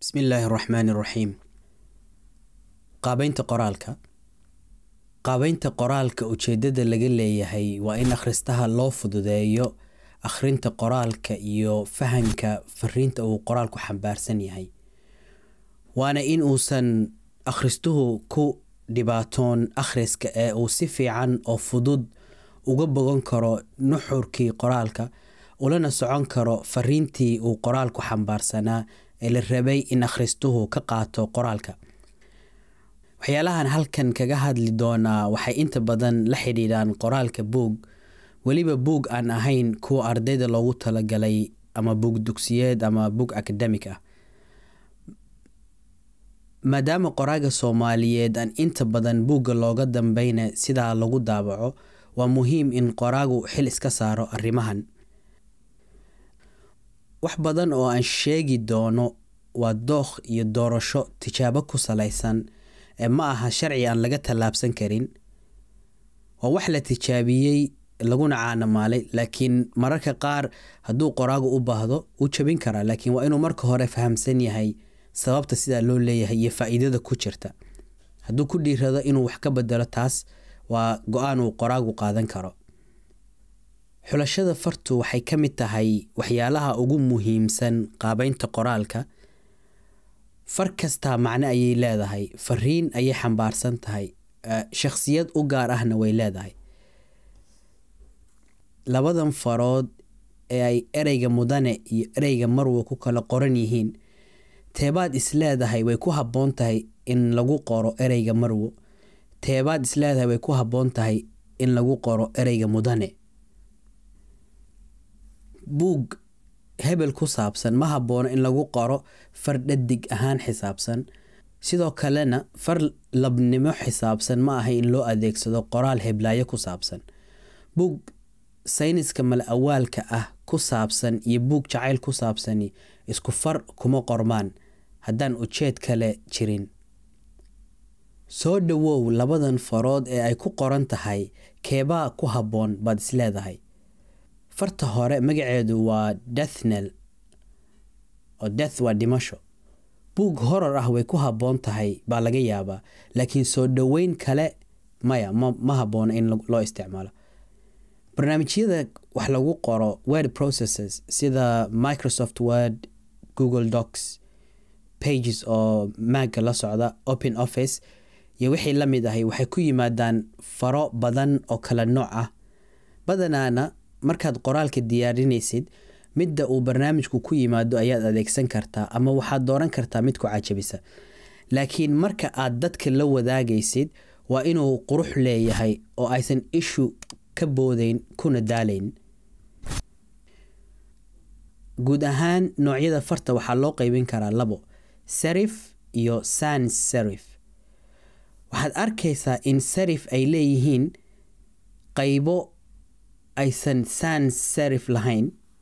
bismi illaahi araxmaani iraxiim qaabeynta qoraalka qaabeynta qoraalka ujeedada laga leeyahay waa in akhristaha loo fududeeyo akhrinta qoraalka iyo fahanka fariinta uu qoraalku xambaarsan yahay waana in uusan akhristuhu ku dhibaatoon akhriska ee uu si fiican oo fudud uga bogan karo nuxurkii qoraalka ulana socon karo fariintii uu qoraalku xambaarsanaa ee la rabay in akhristuhu ka qaato qoraalka waxyaalahan halkan kaga hadli doonaa waxay inta badan la xidhiidhaan qoraalka buug weliba buug aan ahayn kuwa ardayda loogu talagalay ama buug dugsiyeed ama buug akademik ah maadaama qoraaga soomaaliyeed aan inta badan buugga looga dambeyna sidaa lagu daabaco waa muhiim in qoraagu xil iska saaro arrimahan wax badan oo aan sheegi doono waa dookh iyo doorasho tijaabo ku salaysan ee ma aha sharci aan laga tallaabsan karin waa wax la tijaabiyey laguna caanamaalay laakiin mararka qaar hadduu qoraagu u baahdo wuu jabin karaa laakiin waa inuu marka hore fahamsan yahay sababta sidaa loo leeyahay iyo faa-iidada ku jirta hadduu ku dhiirado inuu wax ka bedelo taas waa go-aan uu qoraagu qaadan karo xulashada fartu waxay ka mid tahay waxyaalaha ugu muhiimsan qaabeynta qoraalka far kastaa macno ayay leedahay fariin ayay xambaarsan tahay shakhsiyad u gaar ahna way leedahay labadan farood ee ay ereyga mudane iyo ereyga marwa ku kala qoran yihiin teebaad isleedahay way ku habboon tahay in lagu qoro ereyga marwo teebaad isleedahay way ku habboon tahay in lagu qoro ereyga mudane buug hebel ku saabsan ma haboono in lagu qoro far dhadig ahaan xisaabsan sidoo kalena far labnimo xisaabsan ma aha in loo adeegsado qoraal heblaayo ku saabsan buug sayniska mala awaalka ah ku saabsan iyo buug jacayl ku saabsani isku far kuma qormaan haddaan ujeed kale jirin soo dhowow labadan farood ee ay ku qoran tahay keebaa ku habboon baad isleedahay farta hore magaceedu waa dethnel oo death waa dhimasho buug horor ah way ku habboon tahay baa laga yaabaa laakiin soo dhoweyn kale maya ma haboono in loo isticmaalo barnaamijyada wax lagu qoro word processes sida microsoft word google docs pages oo maaga la socda open office iyo wixii la mid ahay waxay ku yimaadaan faro badan oo kala nooc ah badanaana markaad qoraalka diyaarinaysid midda uu barnaamijku ku yimaado ayaad adeegsan kartaa ama waxaad dooran kartaa mid ku cajabisa laakiin marka aad dadka la wadaagaysid waa inuu qurux leeyahay oo aysan ishu ka boodeyn kuna daalayn guud ahaan noocyada farta waxaa loo qeybin karaa labo sarif iyo sans sarif waxaad arkaysaa in sarif ay leeyihiin qaybo aysan sans sarif lahayn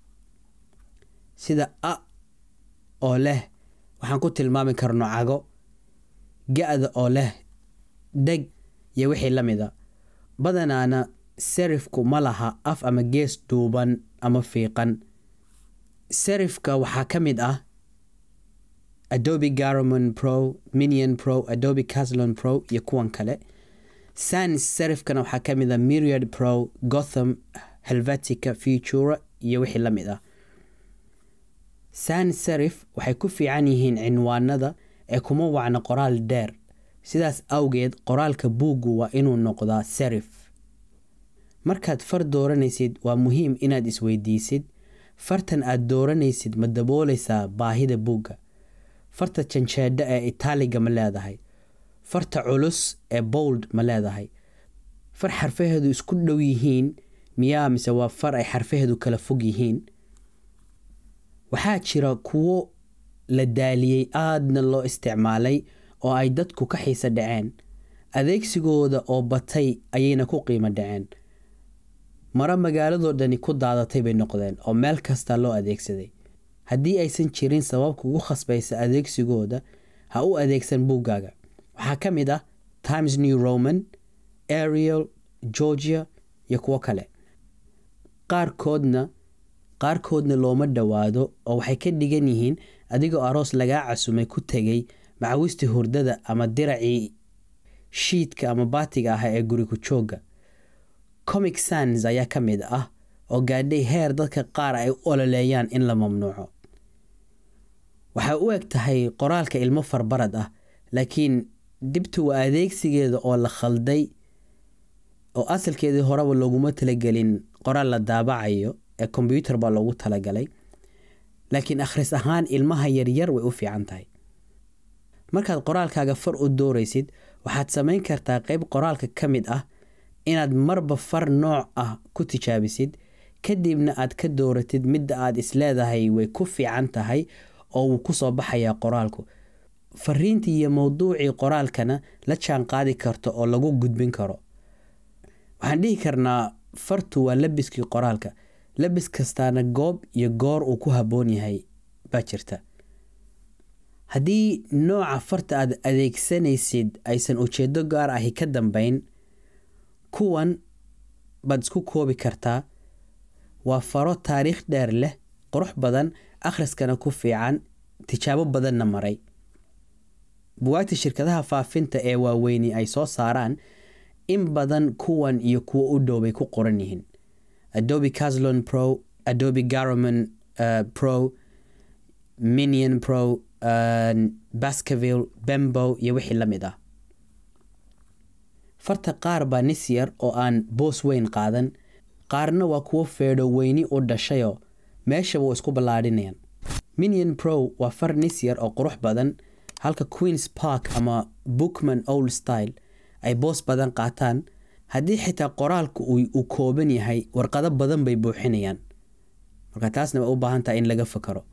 sida a oo leh waxaan ku tilmaami karno cago ga-da oo leh dheg iyo wixii la mida badanaana sarifku ma laha af ama gees duuban ama fiiqan sarifka waxaa ka mid ah adobe garamon pro minion pro adobe caslon pro iyo kuwan kale sans sarifkana waxaa ka mid ah myriad pro gotham helvetica futura iyo wixii la mid ah sans sarif waxay ku fiican yihiin cinwaanada ee kuma wacna qoraal dheer sidaas awgeed qoraalka buuggu waa inuu noqdaa sarif markaad far dooranaysid waa muhiim inaad isweydiisid fartan aad dooranaysid ma dabooleysaa baahida buugga farta janjeedho ee itaaliga ma leedahay farta culus ee bold ma leedahay far xarfaheedu isku dhow yihiin miyaa mise waa far ay xarfaheedu kala fog yihiin waxaa jira kuwo la daaliyey aadna loo isticmaalay oo ay dadku ka xiisa dhaceen adeegsigooda oo batay ayayna ku qiimo dhaceen maro magaaladoo dhani ku daadatay bay noqdeen oo meel kasta loo adeegsaday haddii aysan jirin sabab kugu khasbaysa adeegsigooda ha u adeegsan buuggaaga waxaa ka mid ah times new roman ariel georgia iyo kuwo kale qaarkoodna qaarkoodna looma dhowaado oo waxay ka dhigan yihiin adigoo aroos lagaa casumay ku tegay macawistii hurdada ama diracii shiidka ama baatiga ah ee guriku joogga comic sans ayaa ka mid ah oo gaadhay heer dadka qaar ay u ololeeyaan in la mamnuuco waxay u eg tahay qoraalka ilmo farbarad ah laakiin dibtu waa adeegsigeeda oo la khalday oo asalkeedii horeba looguma talagelin qoraal la daabacayo ee kombyuutar baa loogu talagalay laakiin akhris ahaan ilmaha yaryar way u fiican tahay markaad qoraalkaaga far u dooraysid waxaad samayn kartaa qeyb qoraalka ka mid ah inaad marba far nooc ah ku tijaabisid kadibna aad ka dooratid midda aad isleedahay way ku fiican tahay oo wuu ku soo baxayaa qoraalku fariintii iyo mowduucii qoraalkana la jaan qaadi karto oo lagu gudbin karo waxaan dhihi karnaa fartu waa labiskii qoraalka labis kastaana goob iyo goor uu ku habboon yahay baa jirta haddii nooca farta aad adeegsanaysid aysan ujeedo gaar ahi ka dambeyn kuwan baad isku koobi kartaa waa faro taariikh dheer leh qurux badan akhriskana ku fiican tijaabo badanna maray buwaagta shirkadaha faafinta ee waaweyni ay soo saaraan in badan kuwan iyo kuwo u dhow bay ku qoran yihiin adobe caslon pro adobe garman uh, pro minion pro uh, baskerville bembo iyo wixii la mid ah farta qaar baa nis yar oo aan boos weyn qaadan qaarna waa kuwo feedho weyni u dhashayoo meeshaba waa isku ballaadhinayaan minion pro waa far nis yar oo qurux badan halka queens park ama bookman old style ay boos badan qaataan haddii xitaa qoraalku uu kooban yahay warqado badan bay buuxinayaan marka taasna way u baahan tahay in laga fakaro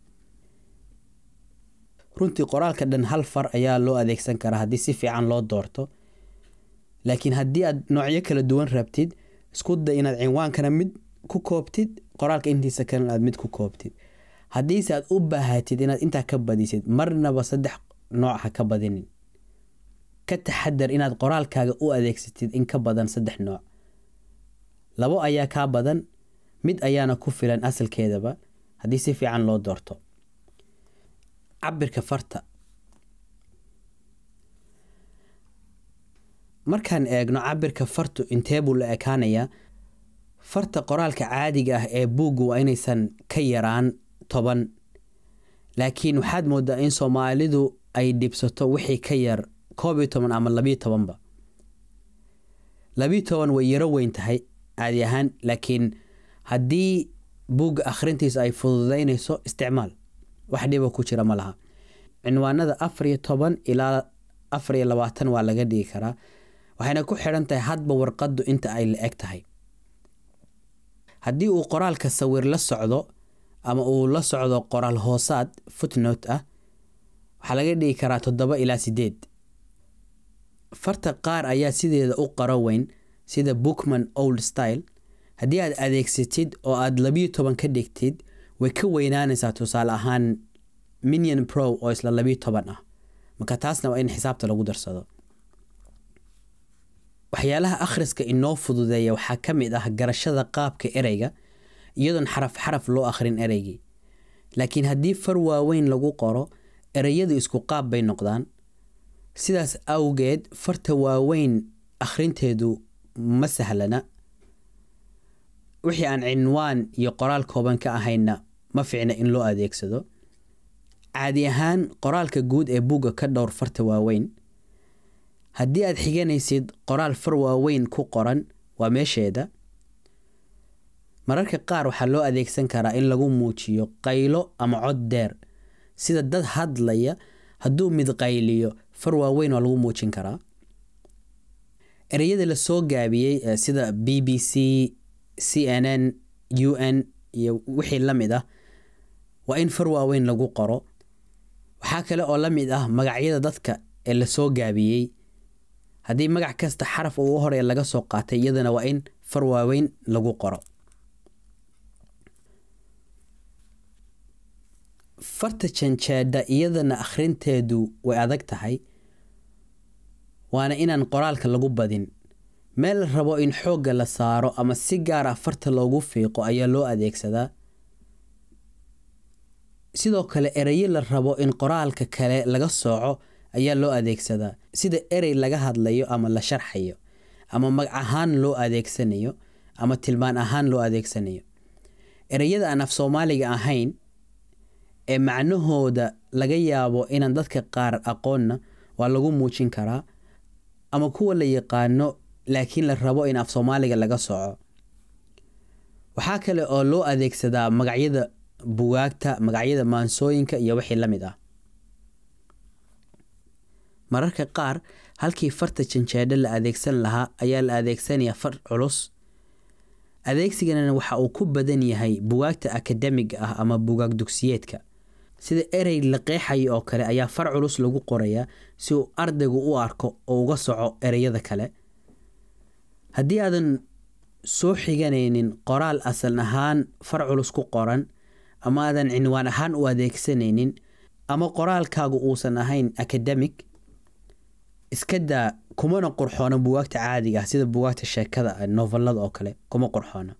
runtii qoraalka dhan hal far ayaa loo adeegsan karaa haddii si fiican loo doorto laakiin haddii aad noocyo kala duwan rabtid isku da inaad cinwaankana mid ku koobtid qoraalka intiisa kalena aad mid ku koobtid haddiise aad u baahatid inaad intaa ka badisid marnaba saddex nooc ha ka badinin ka taxadar inaad qoraalkaaga u adeegsatid in ka badan saddex nooc labo ayaa kaa badan mid ayaana ku filan asalkeedaba haddii si fiican loo doorto cabirka farta markaan eegno cabirka fartu intee buu la ekaanayaa farta qoraalka caadiga ah ee buuggu waa inaysan ka yaraan toban laakiin waxaad moodaa in soomaalidu ay dhibsato wixii ka yar koob iyo toban ama labiyo tobanba labiyo toban way yaro weyn tahay caadi ahaan laakiin haddii buugga akhrintiisa ay fududeynayso isticmaal wax dhiba ku jira ma laha cinwaanada afar iyo toban ilaa afar iyo labaatan waa laga dhigi karaa waxayna ku xidhan tahay hadba warqaddu inta ay la eg tahay haddii uu qoraalka sawir la socdo ama uu la socdo qoraal hoosaad footnote ah waxaa laga dhigi karaa toddoba ilaa sideed farta qaar ayaa sideeda u qaro weyn sida bookman old style haddii aad adeegsatid oo aad labiyo toban ka dhigtid way ka weynaanaysaa tusaale ahaan minion pro oo isla labiyo toban ah marka taasna waa in xisaabta lagu darsado waxyaalaha akhriska inoo fududeeya waxaa ka mid ah garashada qaabka ereyga iyadoon xaraf xaraf loo akhrin ereygii laakiin haddii far waaweyn lagu qoro ereyadu isku qaab bay noqdaan sidaas awgeed farta waaweyn akhrinteedu ma sahlana wixii aan cinwaan iyo qoraal kooban ka ahayna ma ficna in loo adeegsado caadi ahaan qoraalka guud ee buugga ka dhowr farta waaweyn haddii aad xiganaysid qoraal far waaweyn ku qoran waa meesheeda mararka qaar waxaa loo adeegsan karaa in lagu muujiyo qaylo ama cod dheer sida dad hadlaya hadduu mid qayliyo far waaweyn waa lagu muujin karaa ereyada la soo gaabiyey sida b b c c n n u n iyo wixii la mid ah waa in far waaweyn lagu qoro waxaa kale oo la mid ah magacyada dadka ee lasoo gaabiyey haddii magac kasta xaraf uu u horeya laga soo qaatay iyadana waa in far waaweyn lagu qoro farta janjeedha iyadana akhrinteedu way adag tahay waana inaan qoraalka lagu badin meel la rabo in xoogga la saaro ama si gaar ah farta loogu fiiqo ayaa loo adeegsadaa sidoo kale erayo la rabo in qoraalka kale laga sooco ayaa loo adeegsadaa sida erey laga hadlayo ama la sharxayo ama magac ahaan loo adeegsanayo ama tilmaan ahaan loo adeegsanayo ereyada aan af soomaaliga ahayn ee macnahooda laga yaabo inaan dadka qaar aqoonna waa lagu muujin karaa ama kuwa la yaqaano laakiin la rabo in af soomaaliga laga sooco waxaa kale oo loo adeegsadaa magacyada bugaagta magacyada maansooyinka iyo wixii la mid ah mararka qaar halkii farta janjeedho la adeegsan lahaa ayaa la adeegsanayaa far culus adeegsigana waxa uu ku badan yahay bugaagta akademiga ah ama bugaag dugsiyeedka sida erey la qeexayo oo kale ayaa far culus lagu qorayaa si uu ardaygu u arko oo uga soco ereyada kale haddii aadan soo xiganaynin qoraal asal ahaan far culus ku qoran ama aadan cinwaan ahaan u adeegsanaynin ama qoraalkaagu uusan ahayn academic iska daa kumana qurxoona bugaagta caadiga ah sida bugaagta sheekada novelada oo kale kuma qurxoona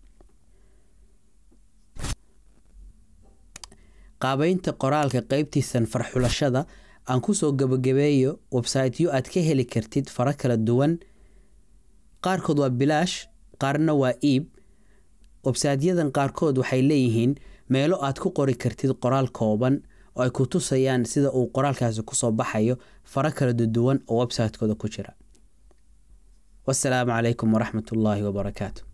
qaabeynta qoraalka qeybtiisan farxulashada aan kusoo gabagabeeyo websiteyo aad ka heli kartid faro kala duwan qaarkood waa bilaash qaarna waa iib websaytyadan qaarkood waxay leeyihiin meelo aad ku qori kartid qoraal kooban oo ay ku tusayaan sida uu qoraalkaasi kusoo baxayo faro kala duwan oo website-kooda ku jira wasalaamu calaykum waraxmat ullaahi wabarakaatu